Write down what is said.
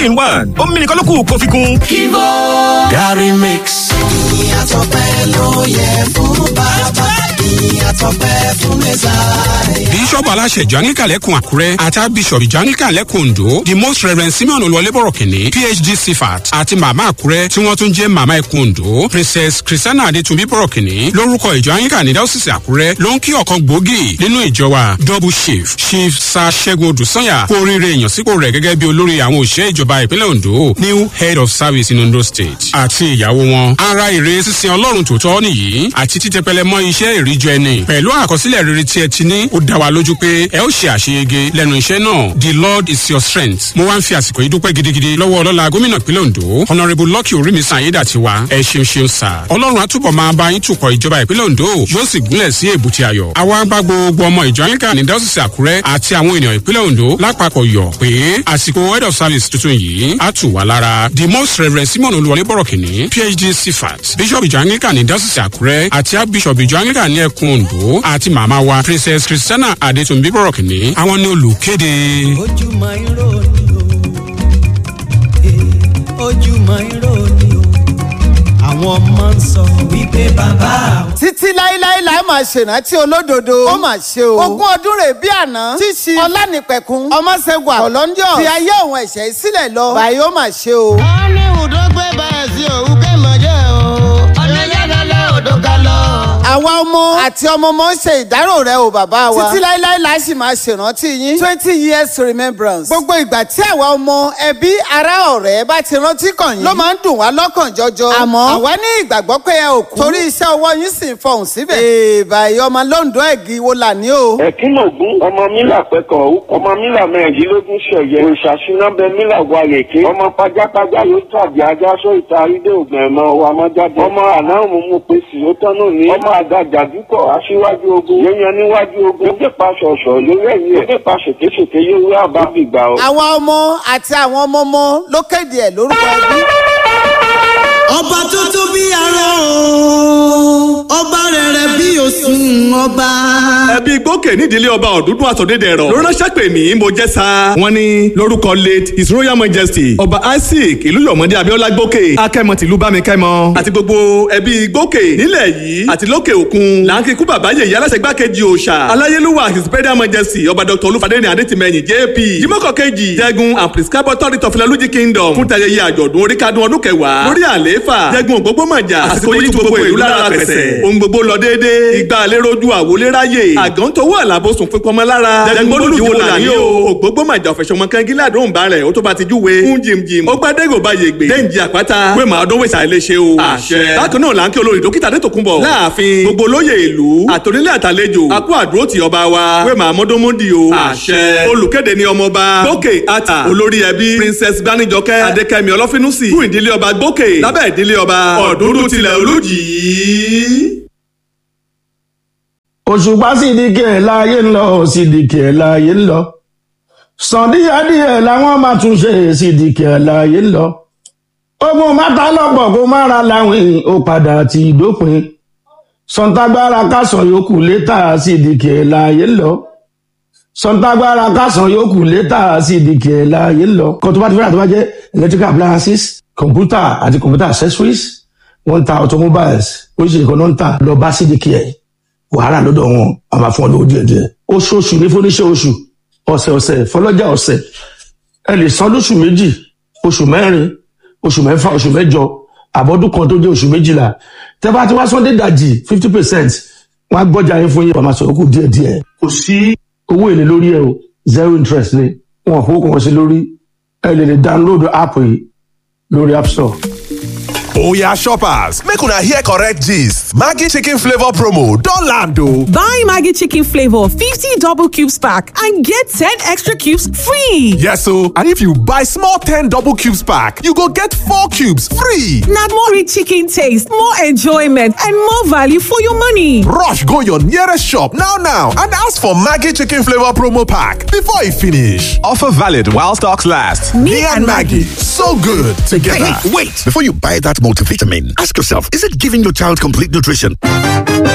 three in one ó mímí nìkan ló kù kó fi kún. Kivo Gary Mix. ìyàtọ̀ pẹ́ ló yẹ fún bàbá ìyàtọ̀ pẹ́ fún mẹ́sàáyà. bíṣọ́ọ̀bù aláṣẹ ìjọ anglican lẹ́kùn àkúrẹ́ àti bíṣọ̀bù ìjọ anglican lẹ́kùn ondo the most reverend simeon olúwọlébọ̀rọ̀ kìnní phd cfat àti màmá àkúrẹ́ tí wọ́n tún jẹ́ màmá ẹkùn ondo princess christiana adetunbi bọ̀rọ̀ kìnní lórúkọ ìjọ anglican ní dáwọ́sísì àkúrẹ́ ló ń kí ọ̀kan gbòógì nínú ìjọ wa double chief chief sa ṣẹ́gun odùsanya kú oríire ìyànsípò rẹ̀ gẹ́gẹ́ bí olórí àwọn òṣìṣẹ́ ìjọba ìpínlẹ̀ ondo new head of service in ondo state àti ìyàwó wọn ara ìre sísin ọlọ́run tòótọ́ nìyí àti títẹpẹlẹ mọ́ iṣẹ́ ìríjọ ẹni pẹ̀lú àkọsílẹ̀ rere tí ẹ ti ní ó dá wa lójú pé ẹ ó ṣe àṣeyege lẹ́nu iṣẹ́ náà the lord is your strength mo wá ń fi àsìkò yìí dúpẹ́ gidigidi lọ́wọ́ ọlọ́la gómìnà ìpínlẹ̀ ondo honourable lucky orímisan ayédàtiwa ẹ ṣeun ṣeun sà ọlọ́run àtúbọ̀ máa bá yín tukọ̀ ìjọba ìpínlẹ̀ ondo yóò sì gúnlẹ̀ sí èbúté ayọ̀ àwa bá gbogbo ọmọ ìjọ anglican ní dáwọ́sísì àkúrẹ́ àti àwọn ènìyàn ìpínlẹ̀ ondo lápapọ̀ yọ̀ pé àsìkò head of service tuntun yìí á tù wá lára the most reverend simon olúwọlé bọ̀rọ̀ kìnní phd cfat bishop ìjọ anglican ní dáwọ́sísì àkúrẹ́ àti archbishop ìjọ anglican ní ẹkùn ondo àti màmá wa princess christiana adetunbi bọ̀rọ̀ kìnní àwọn ní olùkéde. ojúmọ́ irọ́ ni o ojúmọ́ irọ́ ni o àwọn ọmọ ń sọ wípé bàbá àwọn. títí láíláí láì máa ṣèrántí olódodo ó mà ṣe o. ogún ọdún rè bí àná tíṣi ọlánìpẹ̀kun ọmọṣẹ́gun àkọ́lọ́njọ́ fi ayé òun ẹ̀ṣẹ̀ sílẹ̀ lọ báyìí ó mà ṣe o. wọ́n ní ìdógbé báyìí sí òun kémọ̀jẹ́ o. ọ̀nà yẹ́dọ̀lẹ́ odò ga lọ. àwa ọmọ àti ọmọ ọmọ ń ṣe ìdárò rẹ o bàbá wa. títí láíláí láì sì máa ṣèrántí yín twenty years remembrance. gbogbo ìgbà tí àwa ọmọ ẹbí ará ọ̀rẹ́ bá ti rántí kàn yín ló máa ń dùn wá lọ́kàn jọjọ. àmọ́ àwa ní ìgbàgbọ́ pé ẹ ò kú. torí iṣẹ́ ọwọ́ yín sì ń fọhùn síbẹ̀. èèbà ìyọmọ lóńdó ẹ̀gì wo là ní o. ẹ̀kínlógún ọmọ mílà pẹ́kọ̀ ọmọ mílà mẹ́rìndínlógún ṣẹ̀yẹ òṣàṣúnábẹ mílà wàrèké ọmọ pajápajá yóò tàbí ajásọ ìta àrídé ògbọ̀n ẹ̀mọ wa mọ́jáde ọmọ àná òmùmú pèsè ó tọ́nù ní ọmọ àgàjà dúkọ̀ aṣíwájú ogun yẹnyẹn níwájú ogun ó gbépa ṣọ̀ṣọ̀ lórí ẹ̀yìn ẹ̀ gbépa ṣèkéṣèké yóò rí àbá gbìgbà o. àwa ọmọ àti àwọn ọmọ ọmọ ló kéde ẹ̀ lórúkọ ẹbí. ọba tó tó bí ara o ọba rẹ̀rẹ̀ bí òsùn ọba. ẹbí gbókè nídìílé ọba ọ̀dúndún àtọ̀dẹ́dẹ̀rọ̀ ló ránṣẹ́ pè mí mo jẹ́ sa wọ́n ní lórúkọ late his royal majesty ọba isaac ìlú yọ̀mọdé abiola gbókè akẹ́mọ tìlú bámikẹ́mọ àti gbogbo ẹbí gbókè nílẹ̀ yìí àti lókè òkun là ń kíkú bàbá yèyí aláṣẹ gbákejì òòṣà aláyélúwà his imperial majesty ọba dr olúfadéni adétìmẹyìn jp jimoko kejì jẹgun and prescribe authority of ilaluji kingdom fún tayẹyẹ àjọ̀dún oríkádún ọdún kẹwàá lórí àlééfà jẹgun ògbógbòmàjà àsìkò yìí gbogbo ìlú lára pẹ̀sẹ̀ ohun gbogbo lọ déédéé ìgbà àléròjú àwòléráyè àgọ́ntowó àlàbòsùn fipamọ́ lára jẹgun olùdíwò làní o ògbógbòmàjà ọ̀fẹ̀sọ̀mọ kẹ́ngílá àdóhùn bá rẹ̀ ó tó bá ti júwe ń jìmjìm ó gbádẹ́gò bá yègbè dẹ́njì àpáta wé màá dún wèsà ilé ṣe o àṣẹ bákan náà là ń kí olórí dókítà adétòkunbọ̀ láàfin gbogbo olóyè ìlú àtònílé àtàlejò àkú àdúró ti ọba wa wé màá mọ́dúnmọ́dì o àṣẹ olùkéde ni ọmọọba gbókè àtà olórí ẹbí princess gbanijọkẹ́ adékẹ́mi ọlọ́fínúsì fún ìdílé ọba gbókè lábẹ́ ìdílé ọba ọ̀dúndún tilẹ̀ olójì òṣùpá sídìkì ẹ̀ láàyè ń lọ sídìkì ẹ̀ láàyè ń lọ sàndíyàdíyẹ làwọn máa tún ṣe sídìkì ẹ̀ láàyè ń lọ ogun mátà lọ́pọ̀ kó má ra láwìn ó padà ti dópin sọ̀ǹtàgbára kásán yòókù létà sídìkì ẹ̀ láàyè ń lọ sọ̀ǹtàgbára kásán yòókù létà sídìkì ẹ̀ láàyè ń lọ kó tó bá ti fẹ́ràn tó bá jẹ́ electrical appliances computer àti computer accessories wọ́n ń ta automobiles oríṣiríṣi kan náà ń tà lọ bá sídìkì ẹ̀ wàhálà lọ́dọ̀ wọn a máa fún ọ lówó díẹ̀ díẹ̀ oṣooṣù ní fúnníṣẹ́ oṣù ọ̀sẹ̀ ọ̀sẹ̀ fọlọ́jà ọ̀sẹ̀ ẹ lè san lóṣù méjì oṣù mẹ́rin oṣù mẹ́fà oṣù mẹ́jọ àbọ̀dún kan tó jẹ́ oṣù méjìlá tẹ́ bá ti wá sunday dajì fifty percent wọ́n á gbọ́jà yín fún yín wọ́n máa sọ̀rọ̀ kù díẹ̀ díẹ̀ kò sí owó èlé lórí ẹ o zero interest ni wọn ò fowó kan sí lórí ẹ lè lè download app yìí lórí app store. Oya shoppers, make una hear correct gist. Maggi chicken flavor promo don land o. Buy Maggi chicken flavor 50 double cubes pack and get 10 extra cubes free. Yes o, and if you buy small 10 double cubes pack, you go get 4 cubes free. Na more rich chicken taste, more enjoyment and more value for your money. Rush go your nearest shop now now and ask for Maggi chicken flavor promo pack before e finish. Offer valid while stocks last. Me, and Maggi, so good together. Hey, wait! Before you buy that multivitamin, ask yourself, is it giving your child complete nutrition?